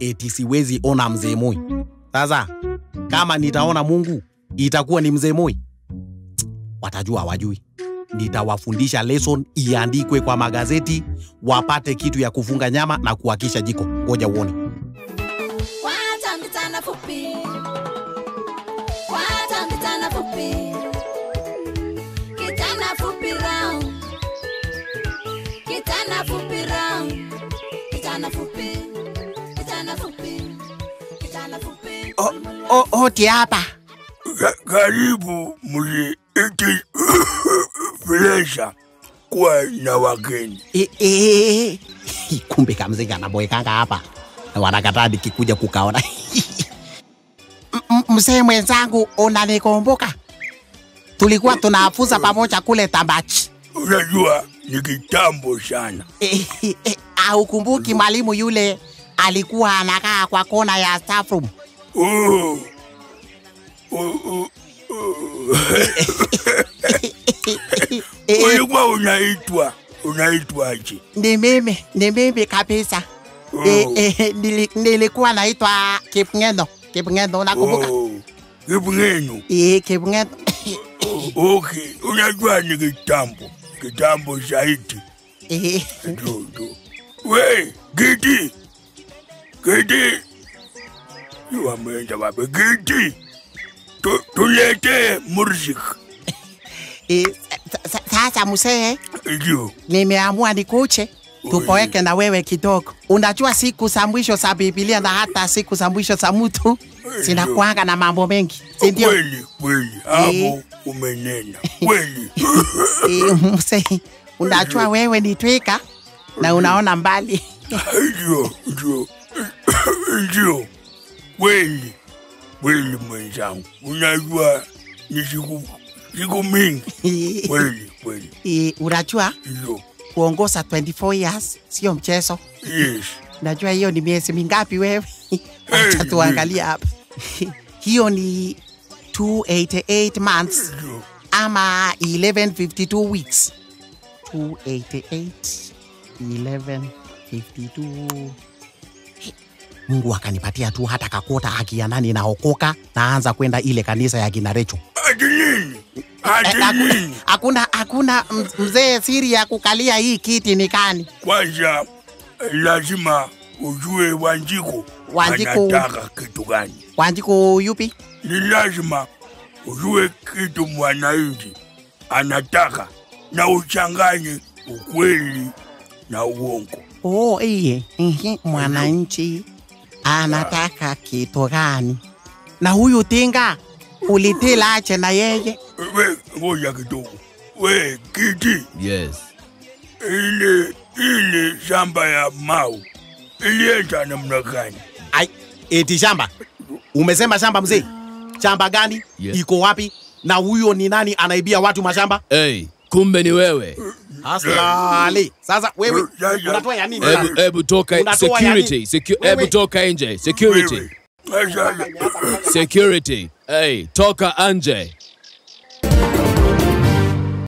eti siwezi ona mzee Moi. Sasa kama nitaona Mungu itakuwa ni mzee Moi? Watajua hawajui. Nitawafundisha lesson iandikwe kwa magazeti, wapate kitu ya kufunga nyama na kuhakisha jiko. Ngoja uone. Wacha mchana fupi. Wacha mchana fupi. Kijana fupi round. Kijana fupi round. Kijana fupi. Kijana fupi. Kijana fupi. O, o, oti hapa. Ka- Karibu mji iti Fresha kuwa na wageni. E, e, kumbe kamzee kanaboekanga hapa na wanakataa nikikuja kukaona. M- m- Mzee mwenzangu, unanikumbuka? Tulikuwa tunafuza pamoja kule Tambachi. Unajua ni kitambo sana. E, e, aukumbuki mwalimu yule alikuwa anakaa kwa kona ya staff room? Oh. Oh, oh, oh. E, Ulikuwa unaitwa unaitwaje? ni mimi, ni mimi kabisa. E, e, nili, nilikuwa naitwa Kipngeno. Kipngeno, unakumbuka? Oh. Kipngenu. E, Kipngeno. Okay, unajua ni kitambo. Kitambo zaidi. E, Ndio, ndio. We, Gidi. Gidi. Yu ameenda wapi? Gidi. Tu- Tulete mursik. e, sa- sa- sasa mzee, Ndio. nimeamua nikuche tupoeke na wewe kidogo. Unajua siku za mwisho za Biblia na hata siku za mwisho za mtu zinakuanga na mambo mengi, si ndio? Kweli, kweli. Hapo umenena. Kweli. E, mzee, unajua wewe ni twiga na unaona mbali. Ndio, ndio. Ndio. Kweli. Kweli mwenzangu. Unajua ni siku siku mingi. E, Kweli, kweli. e, unajua Ndio. kuongoza 24 years sio mchezo. Yes. Najua hiyo ni miezi mingapi wewe? Acha tuangalie hapa. hiyo ni 288 months Ndio. ama 1152 weeks. 288 1152 Mungu akanipatia tu hata kakota haki ya nani naokoka, naanza kwenda ile kanisa ya kina Recho. Ati nini? Eh, Ati hakuna- nini? Hakuna hakuna m- mzee, siri ya kukalia hii kiti ni kani? Kwanza lazima ujue Wanjiku Wanjiku- anataka kitu gani. Wanjiku yupi? Ni lazima ujue kitu mwananchi anataka na uchanganye ukweli na uongo. Oh, iye ihi, mwananchi anataka kitu gani? Na huyu tinga ulitila ache na yeye We, ngoja kidogo. We, kiti Yes. ile ile shamba ya Mau ilienda namna gani? Ai, eti shamba? Umesema shamba mzee? Shamba gani? Yeah. Iko wapi? Na huyo ni nani anaibia watu mashamba? Hey, kumbe ni wewe. Aslali. Sasa wewe Ya, ya. unatoa ya nini? Hebu hebu toka Unatoa ya security. nini? Secu Wewe. hebu toka nje. Security. Wewe. Sasa Security. Hey, toka nje.